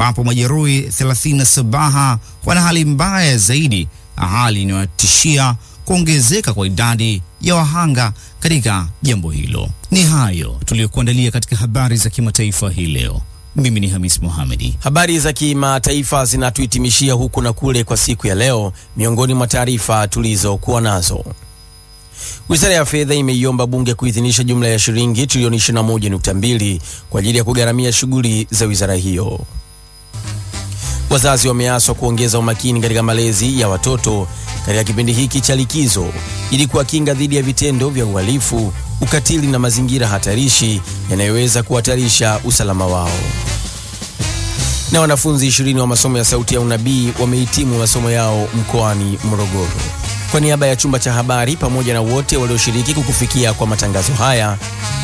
ambapo majeruhi 37 wana hali mbaya zaidi, hali inayotishia kuongezeka kwa idadi ya wahanga katika jambo hilo. Ni hayo tuliyokuandalia katika habari za kimataifa hii leo. Mimi ni Hamis Mohamedi. Habari za kimataifa zinatuhitimishia huku na kule kwa siku ya leo. Miongoni mwa taarifa tulizokuwa nazo, Wizara ya Fedha imeiomba bunge kuidhinisha jumla ya shilingi trilioni 21.2 kwa ajili ya kugharamia shughuli za wizara hiyo. Wazazi wameaswa kuongeza umakini katika malezi ya watoto katika kipindi hiki cha likizo ili kuwakinga dhidi ya vitendo vya uhalifu, ukatili na mazingira hatarishi yanayoweza kuhatarisha usalama wao. Na wanafunzi ishirini wa masomo ya Sauti ya Unabii wamehitimu masomo yao mkoani Morogoro. Kwa niaba ya chumba cha habari pamoja na wote walioshiriki kukufikia kwa matangazo haya,